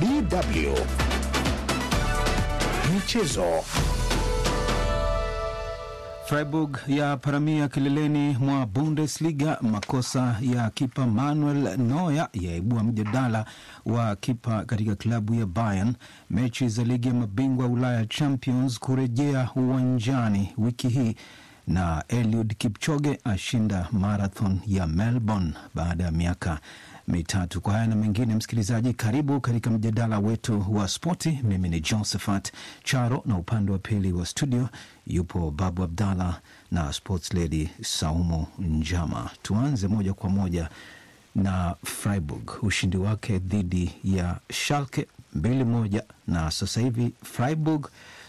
DW Michezo. Freiburg ya paramia kileleni mwa Bundesliga. Makosa ya kipa Manuel Neuer yaibua mjadala wa kipa katika klabu ya Bayern. Mechi za ligi ya mabingwa Ulaya Champions kurejea uwanjani wiki hii na Eliud Kipchoge ashinda marathon ya Melbourne baada ya miaka mitatu. Kwa haya na mengine, msikilizaji, karibu katika mjadala wetu wa spoti. Mimi ni Josephat Charo na upande wa pili wa studio yupo Babu Abdallah na sports lady Saumu Njama. Tuanze moja kwa moja na Freiburg, ushindi wake dhidi ya Schalke mbili moja, na sasa hivi Freiburg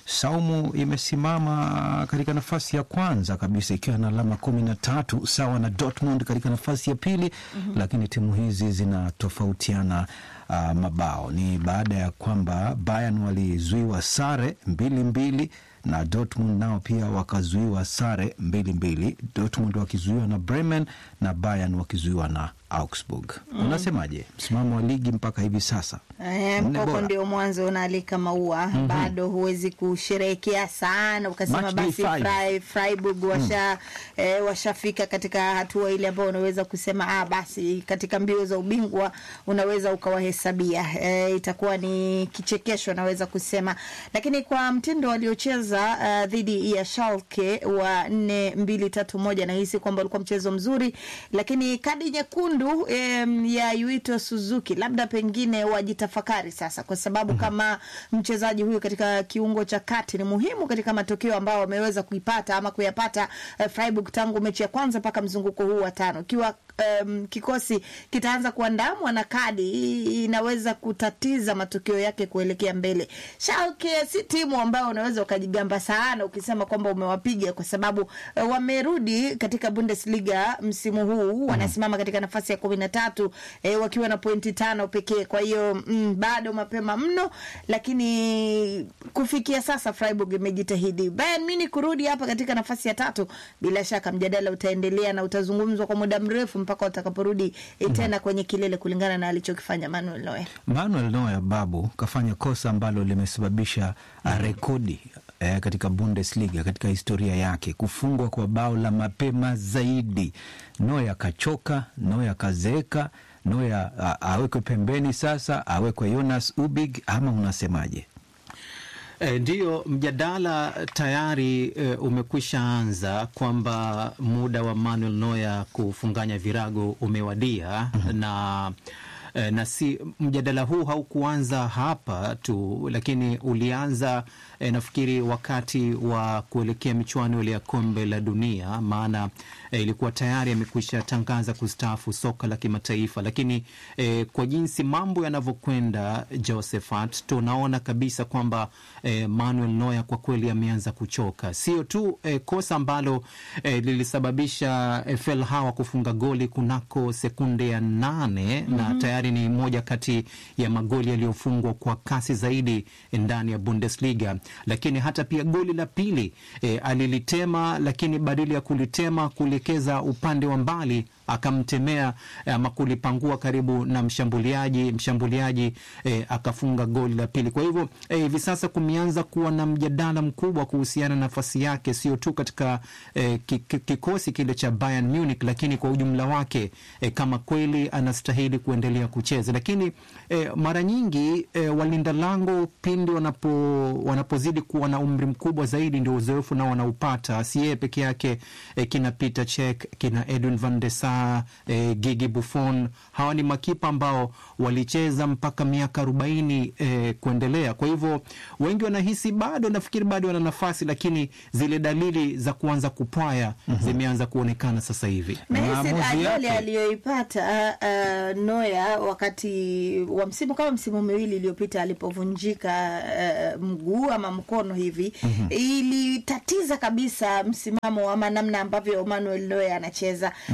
Saumu imesimama katika nafasi ya kwanza kabisa ikiwa na alama kumi na tatu sawa na Dortmund katika nafasi ya pili mm -hmm. Lakini timu hizi zinatofautiana uh, mabao. Ni baada ya kwamba Bayern walizuiwa sare mbili mbili na Dortmund nao pia wakazuiwa sare mbili mbili, Dortmund wakizuiwa na Bremen na Bayern wakizuiwa na Augsburg. Mm. Unasemaje msimamo wa ligi mpaka hivi sasa? E, mkoko ndio mwanzo unaalika maua. mm -hmm. Bado huwezi kusherehekea sana ukasema Match basi day five. Frai- Freiburg washa, mm. e, washafika katika hatua ile ambayo unaweza kusema ah, basi katika mbio za ubingwa unaweza ukawahesabia. E, itakuwa ni kichekesho naweza kusema, lakini kwa mtindo waliocheza uh, dhidi ya Schalke wa nne mbili tatu moja nahisi kwamba ulikuwa mchezo mzuri, lakini kadi nyekundu em, ya Yuito Suzuki labda pengine wajitafakari sasa, kwa sababu kama mchezaji huyu katika kiungo cha kati ni muhimu katika matokeo ambayo wameweza kuipata ama kuyapata uh, Freiburg tangu mechi ya kwanza mpaka mzunguko huu wa tano. Ikiwa um, kikosi kitaanza kuandamwa na kadi hii inaweza kutatiza matokeo yake kuelekea mbele. Schalke si timu ambayo unaweza ukajigamba sana ukisema kwamba umewapiga kwa sababu uh, wamerudi katika Bundesliga msimu huu wanasimama katika nafasi ya kumi na tatu eh, wakiwa na pointi tano pekee. Kwa hiyo mm, bado mapema mno, lakini kufikia sasa Freiburg imejitahidi. Bayern Munich kurudi hapa katika nafasi ya tatu, bila shaka mjadala utaendelea na utazungumzwa kwa muda mrefu mpaka watakaporudi eh, tena kwenye kilele kulingana na alichokifanya Manuel Neuer. Manuel Neuer babu kafanya kosa ambalo limesababisha uh, rekodi eh, katika Bundesliga katika historia yake, kufungwa kwa bao la mapema zaidi. Neuer kachoka, Neuer kazeeka, Neuer uh, awekwe pembeni sasa, awekwe Jonas Ubig ama unasemaje? E, ndiyo mjadala tayari e, umekwisha anza kwamba muda wa Manuel Neuer kufunganya virago umewadia na e, na si mjadala huu haukuanza hapa tu, lakini ulianza e, nafikiri wakati wa kuelekea michuano ile ya kombe la dunia, maana e, ilikuwa tayari amekwisha tangaza kustaafu soka la kimataifa, lakini e, kwa jinsi mambo yanavyokwenda, Josephat, tunaona kabisa kwamba e, Manuel Neuer kwa kweli ameanza kuchoka. Sio tu e, kosa ambalo e, lilisababisha e, Felhawa kufunga goli kunako sekunde ya nane mm -hmm. na tayari ni moja kati ya magoli yaliyofungwa kwa kasi zaidi ndani ya Bundesliga, lakini hata pia goli la pili e, alilitema, lakini badala ya kulitema kuelekeza upande wa mbali akamtemea ama kulipangua karibu na mshambuliaji mshambuliaji eh, akafunga goli la pili. Kwa hivyo hivi eh, sasa kumeanza kuwa na mjadala mkubwa kuhusiana na nafasi yake, sio tu katika eh, kikosi kile cha Bayern Munich, lakini kwa ujumla wake eh, kama kweli anastahili kuendelea kucheza. Lakini eh, mara nyingi eh, walinda lango pindi wanapo wanapozidi kuwa na umri mkubwa zaidi, ndio uzoefu nao wanaupata, si yeye peke yake eh, kina Peter Cech kina Edwin van der Sar E, Gigi Buffon hawa ni makipa ambao walicheza mpaka miaka arobaini e, kuendelea. Kwa hivyo wengi wanahisi bado, nafikiri bado wana nafasi, lakini zile dalili za kuanza kupwaya mm -hmm. zimeanza kuonekana sasa hivi. Ajali aliyoipata uh, Neuer wakati wa msimu kama msimu miwili iliyopita alipovunjika uh, mguu ama mkono hivi mm -hmm. ilitatiza kabisa msimamo ama namna ambavyo Manuel Neuer anacheza mm -hmm. nahisi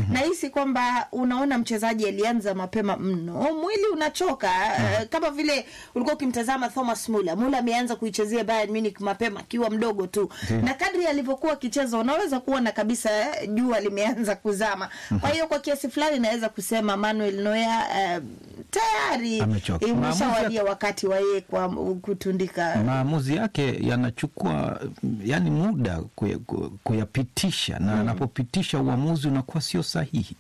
nahisi kwamba unaona mchezaji alianza mapema mno, mwili unachoka mm. kama vile ulikuwa ukimtazama Thomas Muller. Muller ameanza kuichezea Bayern Munich mapema akiwa mdogo tu mm. na kadri alivyokuwa akicheza unaweza kuona kabisa jua limeanza kuzama mm. kwa hiyo kwa kiasi fulani naweza kusema Manuel Neuer uh, tayari Amechoka. imeshawadia wakati wa yeye kwa kutundika maamuzi yake yanachukua yani muda kuya- ku- kuyapitisha na anapopitisha uamuzi unakuwa sio sahihi,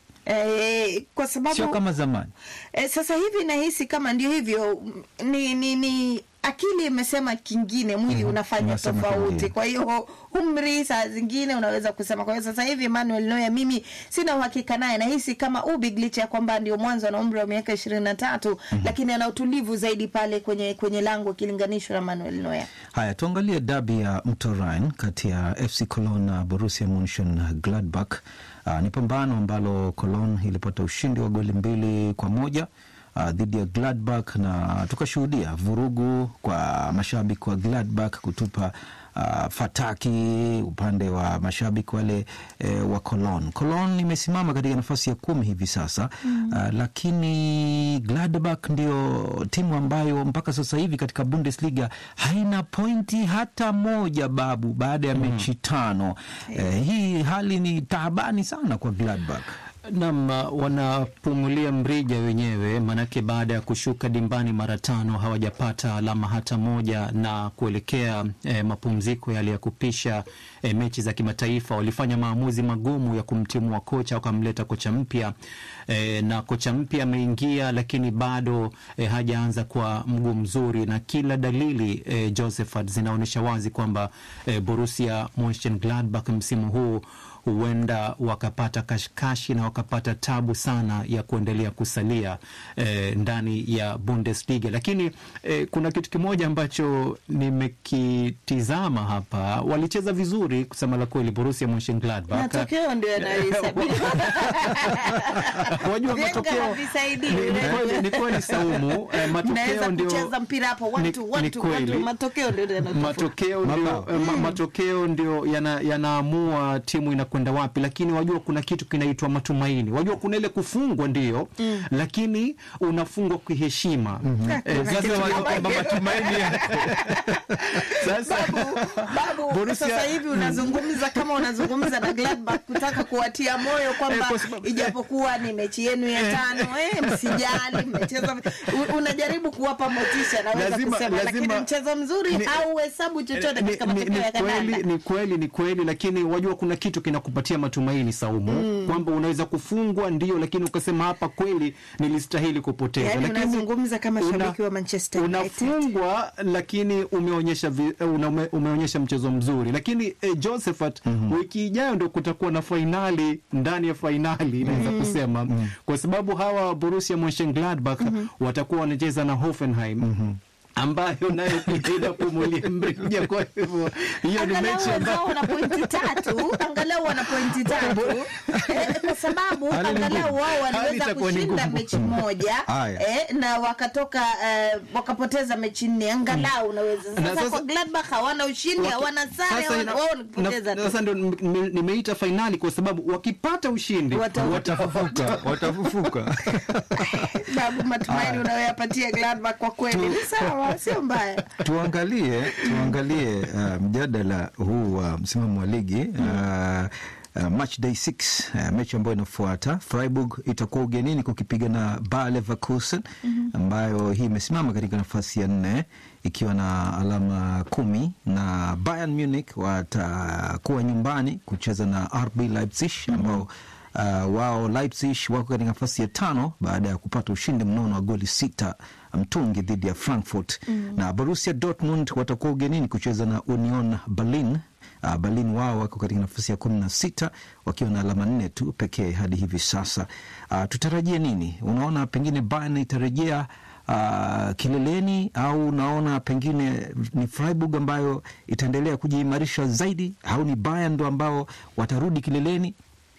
eh, kwa sababu sio kama zamani. E, sasa hivi nahisi kama ndio hivyo m- ni, ni, ni akili imesema kingine, mwili unafanya unasema tofauti. kingine. Kwa hiyo umri saa zingine unaweza kusema. Kwa hiyo sasa hivi Manuel Neuer mimi sina uhakika naye, nahisi kama Ubig licha ya kwamba ndio mwanzo ana umri wa miaka ishirini na tatu lakini ana utulivu zaidi pale kwenye kwenye lango ikilinganishwa na Manuel Neuer. Haya, tuangalie dabi ya mto Rhine kati ya FC Cologne na Borussia Monchengladbach. Uh, ni pambano ambalo Cologne ilipata ushindi wa goli mbili kwa moja uh, dhidi ya Gladbach na tukashuhudia vurugu kwa mashabiki wa Gladbach kutupa uh, fataki upande wa mashabiki wale eh, wa Cologne. Cologne imesimama katika nafasi ya kumi hivi sasa mm. uh, lakini Gladbach ndio timu ambayo mpaka sasa hivi katika Bundesliga haina pointi hata moja babu, baada ya mechi tano. Eh, hii hali ni taabani sana kwa Gladbach. Nam, wanapumulia mrija wenyewe, manake baada ya kushuka dimbani mara tano hawajapata alama hata moja, na kuelekea eh, mapumziko yale ya kupisha eh, mechi za kimataifa, walifanya maamuzi magumu ya kumtimua kocha, wakamleta kocha mpya eh, na kocha mpya ameingia, lakini bado eh, hajaanza kwa mguu mzuri, na kila dalili eh, Josephat zinaonyesha wazi kwamba eh, Borussia Monchengladbach msimu huu huenda wakapata kashikashi na wakapata tabu sana ya kuendelea kusalia eh, ndani ya Bundesliga. Lakini eh, kuna kitu kimoja ambacho nimekitizama hapa, walicheza vizuri kusema la kweli, Borussia Monchengladbach. Matokeo ndio yanayohesabiwa. Wajua Vyenga matokeo havisaidii. ni- ni kweli- ni kweli Saumu, eh, matokeo Mnaweza ndio kucheza mpira hapo watu ni- watu ni kweli. watu, matokeo ndio yanatofauti. matokeo ndio, Mabao. eh, ma, matokeo ndio yana- yanaamua timu inakwenda wapi, lakini wajua kuna kitu kinaitwa matumaini. Wajua kuna ile kufungwa ndio, lakini unafungwa kiheshima. Eh, Kuna sasa kitu wajua kama kwamba hiyo. matumaini yako sasa Babu, Borussia- sasa hivi unazungumza kama unazungumza na Gladbach kutaka kuwatia moyo kwamba Eh, kwa sababu- ijapokuwa ni mechi yenu ya tano, eh, msijali, mmecheza. U- Unajaribu kuwapa motisha, naweza Lazima- kusema, lazima- lakini mchezo mzuri ni- hauhesabu chochote ni, katika ni, matokeo ni ya kweli, kandanda. ni kweli ni kweli, lakini wajua kuna kitu kinakupatia matumaini Saumu, kwamba unaweza kufungwa ndio, lakini ukasema hapa kweli nilistahili kupoteza. Yaani lakini unazungumza kama una- shabiki wa Manchester United. unafungwa lakini umeonyesha vi, una, ume, umeonyesha mchezo mzuri, lakini eh, Josephat, wiki ijayo ndo kutakuwa na fainali ndani ya fainali naweza kusema kwa sababu hawa Borussia Monchengladbach watakuwa wanacheza na Hoffenheim ambayo nayo pia inapumulia mrija. Kwa hivyo hiyo ni Angalau mechi ambayo wenzao wana pointi tatu, angalau wana pointi tatu eh, kwa sababu Hali ni angalau ngumu. wao Hali waliweza itakuwa ni kushinda ngumu. mechi moja Haya. eh, na wakatoka eh, wakapoteza mechi nne, angalau unaweza Na sasa. sasa- Kwa Gladbach hawana ushindi, Waki- hawana sare, sasa hawana- ina- wao ni kupoteza na- tu. Sasa ndo nime- nimeita fainali kwa sababu wakipata ushindi Wata- Watafufuka, watafufuka. Babu, matumaini unayoyapatia Gladbach kwa kweli ni sawa, sio mbaya. tuangalie tuangalie uh, mjadala huu wa msimamo wa ligi uh, Uh, match day 6 uh, mechi ambayo inafuata Freiburg itakuwa ugenini kukipiga na Bayer Leverkusen ambayo hii imesimama katika nafasi ya nne ikiwa na alama kumi na Bayern Munich watakuwa nyumbani kucheza na RB Leipzig ambao Uh, wao Leipzig wako katika nafasi ya tano baada ya kupata ushindi mnono wa goli sita mtungi dhidi ya Frankfurt na Borussia Dortmund watakuwa ugenini kucheza na Union Berlin. Uh, Berlin wao wako katika nafasi ya kumi na sita wakiwa na alama nne tu pekee hadi hivi sasa. Uh, tutarajie nini? Unaona pengine Bayern itarejea uh, kileleni au unaona pengine ni Freiburg ambayo itaendelea kujiimarisha zaidi au ni Bayern ndo ambao watarudi kileleni?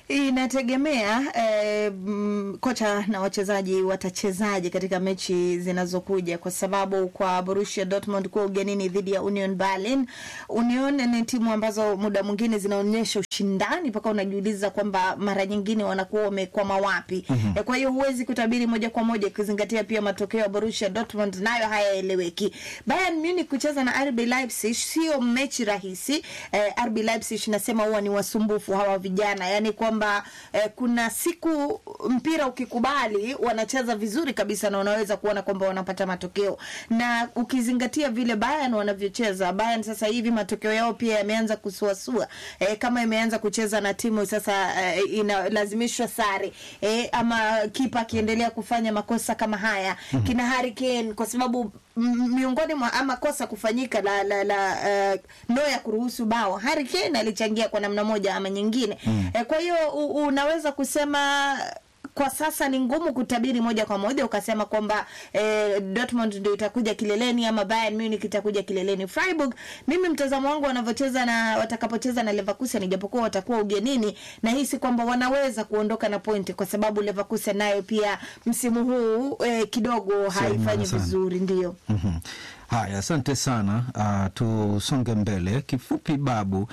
Inategemea eh, mm, kocha na wachezaji watachezaje katika mechi zinazokuja, kwa sababu kwa Borussia Dortmund kuwa ugenini dhidi ya Union Berlin. Union ni timu ambazo muda mwingine zinaonyesha ushindani mpaka unajiuliza kwamba mara nyingine wanakuwa wamekwama wapi. Eh, kwa hiyo huwezi kutabiri moja kwa moja, ukizingatia pia matokeo ya Borussia Dortmund nayo hayaeleweki. Bayern Munich kucheza na RB Leipzig sio mechi rahisi. Eh, RB Leipzig nasema huwa ni wasumbufu hawa vijana, yani kwamba eh, kuna siku mpira ukikubali wanacheza vizuri kabisa na unaweza kuona kwamba wanapata matokeo, na ukizingatia vile Bayern wanavyocheza. Bayern sasa hivi matokeo yao pia yameanza kusuasua, eh, kama imeanza kucheza na timu sasa eh, inalazimishwa sare eh, ama kipa akiendelea kufanya makosa kama haya kina Harry Kane kwa sababu m- miongoni mwa ama kosa kufanyika la la, la uh, Neuer kuruhusu bao Harry Kane alichangia kwa namna moja ama nyingine mm. eh, kwa hiyo u- unaweza kusema kwa sasa ni ngumu kutabiri moja kwa moja ukasema kwamba eh, Dortmund ndio itakuja kileleni ama Bayern Munich itakuja kileleni. Freiburg, mimi mtazamo wangu wanavyocheza na watakapocheza na Leverkusen, ijapokuwa watakuwa ugenini, na hisi kwamba wanaweza kuondoka na pointi, kwa sababu Leverkusen nayo pia msimu huu eh, kidogo imara haifanyi sana. vizuri, ndio. Mhm. Haya, asante sana. Uh, tusonge mbele kifupi, Babu.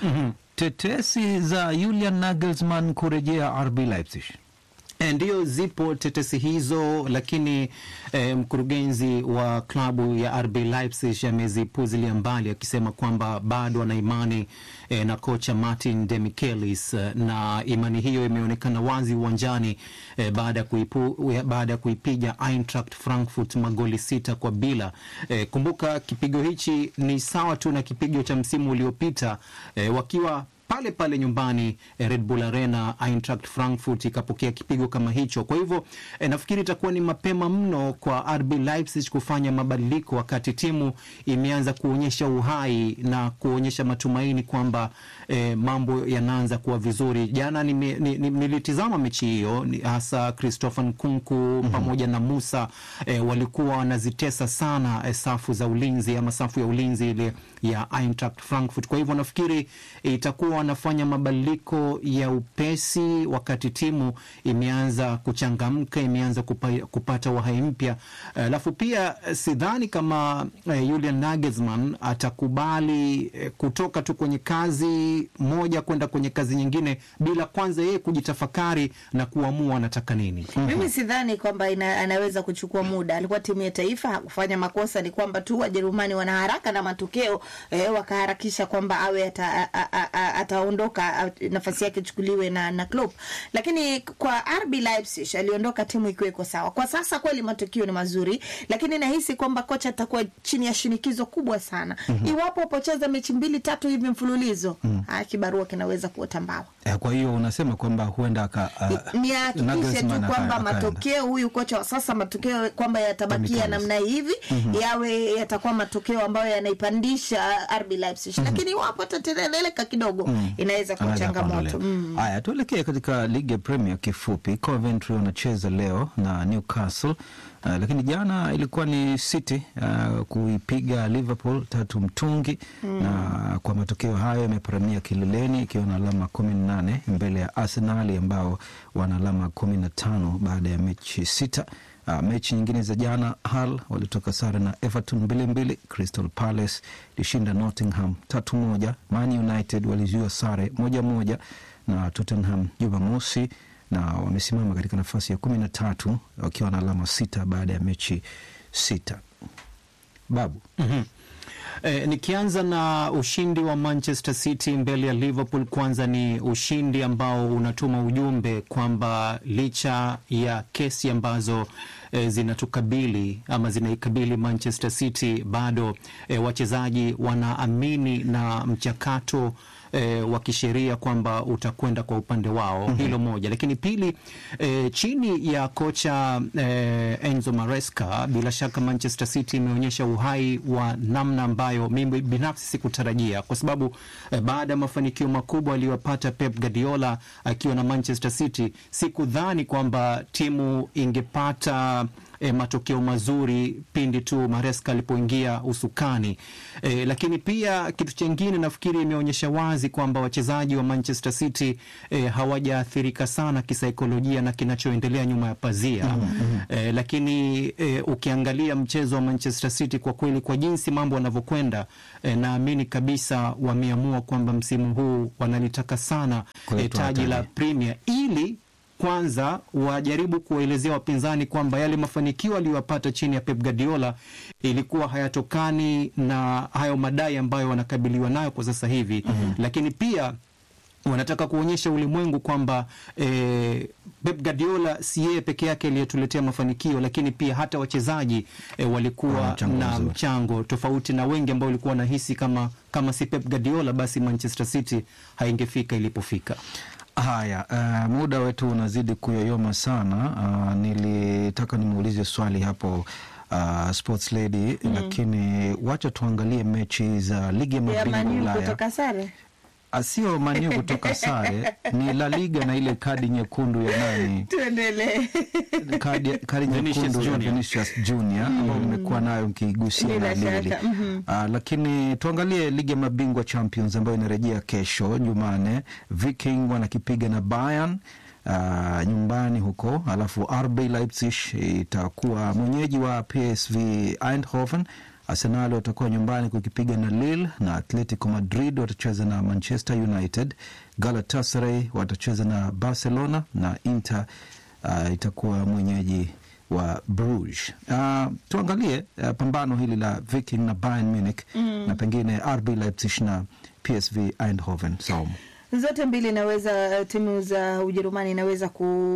Tetesi za Julian Nagelsmann kurejea RB Leipzig. E, ndiyo zipo tetesi hizo, lakini e, mkurugenzi wa klabu ya RB Leipzig amezipuzilia mbali akisema kwamba bado ana imani e, na kocha Martin Demichelis e, na imani hiyo imeonekana wazi uwanjani e, baada ya kuipu, baada ya kuipiga Eintracht Frankfurt magoli sita kwa bila. E, kumbuka kipigo hichi ni sawa tu na kipigo cha msimu uliopita e, wakiwa pale pale nyumbani eh, Red Bull Arena, Eintracht Frankfurt ikapokea kipigo kama hicho. Kwa hivyo eh, nafikiri itakuwa ni mapema mno kwa RB Leipzig kufanya mabadiliko wakati timu imeanza kuonyesha uhai na kuonyesha matumaini kwamba eh, mambo yanaanza kuwa vizuri. Jana nime- ni- ni- nilitizama mechi hiyo ni- hasa Christopher Nkunku pamoja na Musa eh, walikuwa wanazitesa sana eh, safu za ulinzi ama safu ya ulinzi ile ya Eintracht Frankfurt. Kwa hivyo nafikiri itakuwa wanafanya mabadiliko ya upesi wakati timu imeanza kuchangamka, imeanza kupa, kupata uhai mpya. Alafu pia eh, sidhani kama eh, Julian Nagelsmann atakubali eh, kutoka tu kwenye kazi moja kwenda kwenye kazi nyingine bila kwanza yeye kujitafakari na kuamua anataka nini. Mimi sidhani kwamba ina, anaweza kuchukua muda. Alikuwa timu ya taifa, hakufanya makosa. Ni kwamba tu Wajerumani wana haraka na matokeo eh, wakaharakisha kwamba awe ata, a, a, a, ataondoka a, nafasi yake ichukuliwe na, na Klopp. Lakini kwa RB Leipzig aliondoka timu ikiwa iko sawa. Kwa sasa kweli matokeo ni mazuri, lakini nahisi kwamba kocha atakuwa chini ya shinikizo kubwa sana iwapo upocheza mechi mbili tatu hivi mfululizo ah, kibarua kinaweza kuota mbawa. Eh, Kwa hiyo unasema kwamba huenda aka uh, ni ahakikishe Nagelsmann tu aka- kwamba akaenda. matokeo huyu kocha wa sasa matokeo kwamba yatabakia Demichelis. namna hivi yawe yatakuwa matokeo ambayo yanaipandisha RB Leipzig, lakini iwapo atatereleka kidogo inaweza kuwa Anaweza changamoto akaondolewa. mm. Haya, tuelekee katika ligi ya Premier kifupi. Coventry wanacheza leo na Newcastle. Uh, lakini jana ilikuwa ni City uh, kuipiga Liverpool tatu mtungi na kwa matokeo hayo imeparamia kileleni ikiwa na alama kumi na nane mbele ya Arsenal ambao wana alama kumi na tano baada ya mechi sita. Uh, mechi nyingine za jana Hull walitoka sare na Everton mbili mbili. Crystal Palace ilishinda Nottingham tatu moja. Man United walizuia sare moja moja na Tottenham Jumamosi na wamesimama katika nafasi ya kumi na tatu wakiwa na alama sita baada ya mechi sita. Babu Mhm. Eh, nikianza na ushindi wa Manchester City mbele ya Liverpool, kwanza ni ushindi ambao unatuma ujumbe kwamba licha ya kesi ambazo eh, zinatukabili ama zinaikabili Manchester City, bado eh, wachezaji wanaamini na mchakato e, wa kisheria kwamba utakwenda kwa upande wao. Hilo moja, lakini pili, e, chini ya kocha e, Enzo Maresca, bila shaka Manchester City imeonyesha uhai wa namna ambayo mimi binafsi sikutarajia, kwa sababu e, baada ya mafanikio makubwa aliyopata Pep Guardiola akiwa na Manchester City, sikudhani kwamba timu ingepata e, matokeo mazuri pindi tu Maresca alipoingia usukani e, lakini pia kitu chengine nafikiri imeonyesha wazi kwamba wachezaji wa Manchester City e, hawajaathirika sana kisaikolojia na kinachoendelea nyuma ya pazia mm -hmm. e, lakini e, ukiangalia mchezo wa Manchester City kwa kweli, kwa jinsi mambo yanavyokwenda e, naamini kabisa wameamua kwamba msimu huu wanalitaka sana e, taji la Premier ili kwanza wajaribu kuwaelezea wapinzani kwamba yale mafanikio aliyopata chini ya Pep Guardiola ilikuwa hayatokani na hayo madai ambayo wanakabiliwa nayo kwa sasa hivi mm -hmm. Lakini pia wanataka kuonyesha ulimwengu kwamba eh, Pep Guardiola si yeye peke yake aliyetuletea mafanikio, lakini pia hata wachezaji eh, walikuwa mchango na mzuri. mchango tofauti na wengi ambao walikuwa wanahisi kama, kama si Pep Guardiola basi Manchester City haingefika ilipofika. Haya, uh, muda wetu unazidi kuyoyoma sana. Uh, nilitaka nimuulize swali hapo uh, sports lady lakini wacha tuangalie mechi za ligi ya ya mabingwa Manu Ulaya. kutoka sare Asio Manu kutoka sare ni La Liga na ile kadi nyekundu ya nani, tuendelee. kadi, kadi Vinicius nyekundu ya Junior. Vinicius Junior ambayo mmekuwa nayo mkigusia Bila na Lili. shaka, mhm. Ah, lakini tuangalie ligi ya mabingwa Champions ambayo inarejea kesho Jumane. Viking wanakipiga na Bayern ah, nyumbani huko, alafu RB Leipzig itakuwa mwenyeji wa PSV Eindhoven. Arsenal watakuwa nyumbani kukipiga na Lille na Atletico Madrid watacheza na Manchester United. Galatasaray watacheza na Barcelona na Inter ah, itakuwa mwenyeji wa Bruges. Uh, tuangalie uh, pambano hili la Viking na Bayern Munich na pengine RB Leipzig na PSV Eindhoven. Saumu. zote mbili inaweza timu za Ujerumani inaweza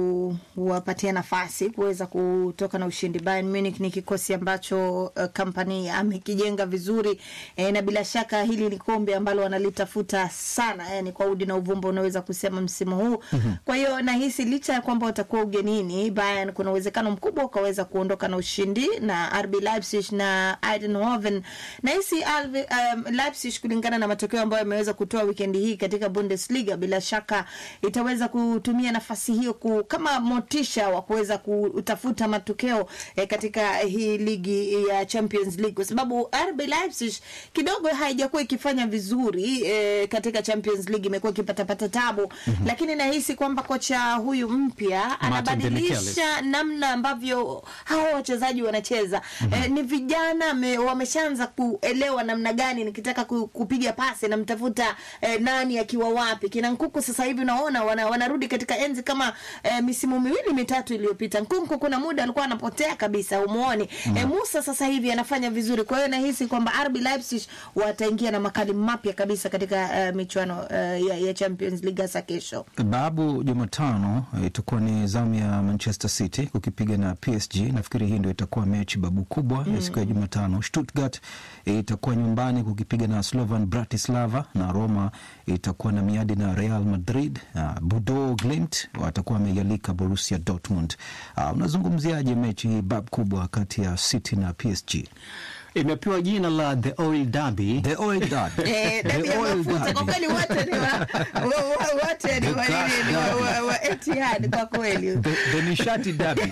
kuwapatia nafasi kuweza kutoka na ushindi. Bayern Munich ni kikosi ambacho uh, kampani amekijenga vizuri eh, na bila shaka hili ni kombe ambalo wanalitafuta sana, yani kwa udi na uvumba unaweza kusema msimu huu. Kwa hiyo nahisi licha ya kwamba watakuwa ugenini, Bayern kuna uwezekano mkubwa ukaweza kuondoka na ushindi na RB Leipzig na Eindhoven. Nahisi RB, um, Leipzig kulingana na matokeo ambayo yameweza kutoa wikendi hii katika Bundesliga, bila shaka itaweza kutumia nafasi hiyo ku, kama motisha wa kuweza kutafuta matokeo eh, katika hii ligi ya Champions League, kwa sababu RB Leipzig kidogo haijakuwa ikifanya vizuri eh, katika Champions League, imekuwa ikipatapata tabu lakini nahisi kwamba kocha huyu mpya anabadilisha namna ambavyo hawa wachezaji wanacheza. Eh, ni vijana me, wameshaanza kuelewa namna gani nikitaka ku, kupiga pasi namtafuta eh, nani akiwa wapi. Kina Nkuku sasa hivi unaona wana, wanarudi katika enzi kama eh, misimu miwili mitatu iliyopita. Nkunku kuna muda alikuwa anapotea kabisa, umuoni. Eh, Musa sasa hivi anafanya vizuri, kwa hiyo nahisi kwamba RB Leipzig wataingia na makali mapya kabisa katika eh, michuano eh, ya, ya Champions League hasa kesho. Babu, Jumatano eh, itakuwa ni zamu ya Manchester City kukipiga na PSG. Nafikiri hii ndio itakuwa mechi babu kubwa ya siku ya Jumatano. Stuttgart eh, itakuwa nyumbani kukipiga na Slovan Bratislava na Roma itakuwa na miadi na Real Madrid. Uh, Bodo Glimt watakuwa wameialika Borussia Dortmund. Uh, unazungumziaje mechi hii bab kubwa kati ya City na PSG? Imepewa jina la The Oil Derby. The Oil Derby. Eh, The dabi ya Oil mafuta kwa Derby. kweli wote ni wa, wa, wa, wote ni wa, nini, ni wa, wa, wa Etihad kwa kweli. The, the nishati derby.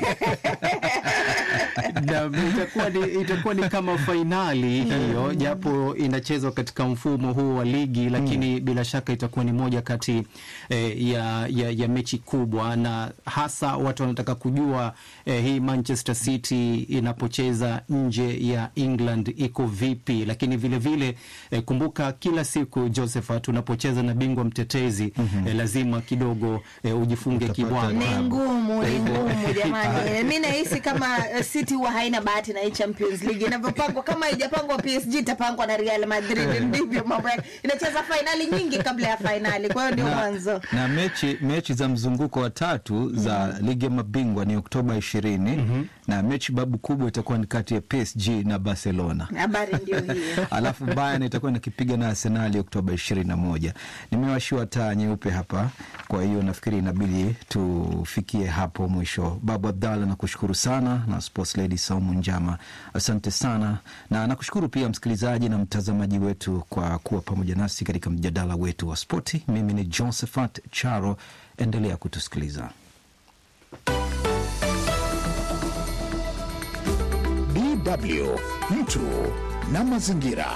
na itakuwa ni, itakuwa ni kama fainali hiyo, japo inachezwa katika mfumo huu wa ligi, lakini bila shaka itakuwa ni moja kati eh, ya, ya, ya mechi kubwa, na hasa watu wanataka kujua eh, hii Manchester City inapocheza nje ya England iko vipi, lakini vile vile eh, kumbuka kila siku Josephat, unapocheza na bingwa mtetezi eh, lazima kidogo eh, ujifunge Utapata kibwana Ni ngumu, ni ngumu jamani. Mi nahisi kama uh, City huwa haina bahati na hii Champions League inavyopangwa. Kama haijapangwa PSG itapangwa na Real Madrid, ndivyo mambo yake. Inacheza fainali nyingi kabla ya fainali, kwa hiyo ndio na, mwanzo. na mechi, mechi za mzunguko wa tatu za ligi ya mabingwa ni Oktoba ishirini na mechi babu kubwa itakuwa ni kati ya PSG na Barcelona. Habari ndio hiyo. Alafu Bayern itakuwa inakipiga na Arsenali Oktoba ishirini na moja. Nimewashiwa taa nyeupe hapa, kwa hiyo nafikiri inabidi tufikie hapo mwisho. Babu Abdalla, nakushukuru sana na Sports Lady Saumu Njama, asante sana, na nakushukuru pia msikilizaji na mtazamaji wetu kwa kuwa pamoja nasi katika mjadala wetu wa spoti. Mimi ni Josephat Charo, endelea kutusikiliza. DW mtu na mazingira.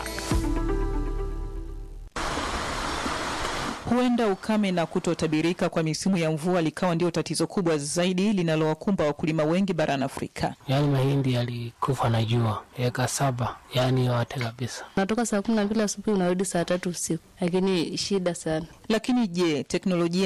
Huenda ukame na kutotabirika kwa misimu ya mvua likawa ndio tatizo kubwa zaidi linalowakumba wakulima wengi barani Afrika. Yaani mahindi yalikufa na jua eka saba, yaani yote kabisa. Natoka saa kumi na mbili asubuhi unarudi saa tatu usiku, lakini shida sana. Lakini je, teknolojia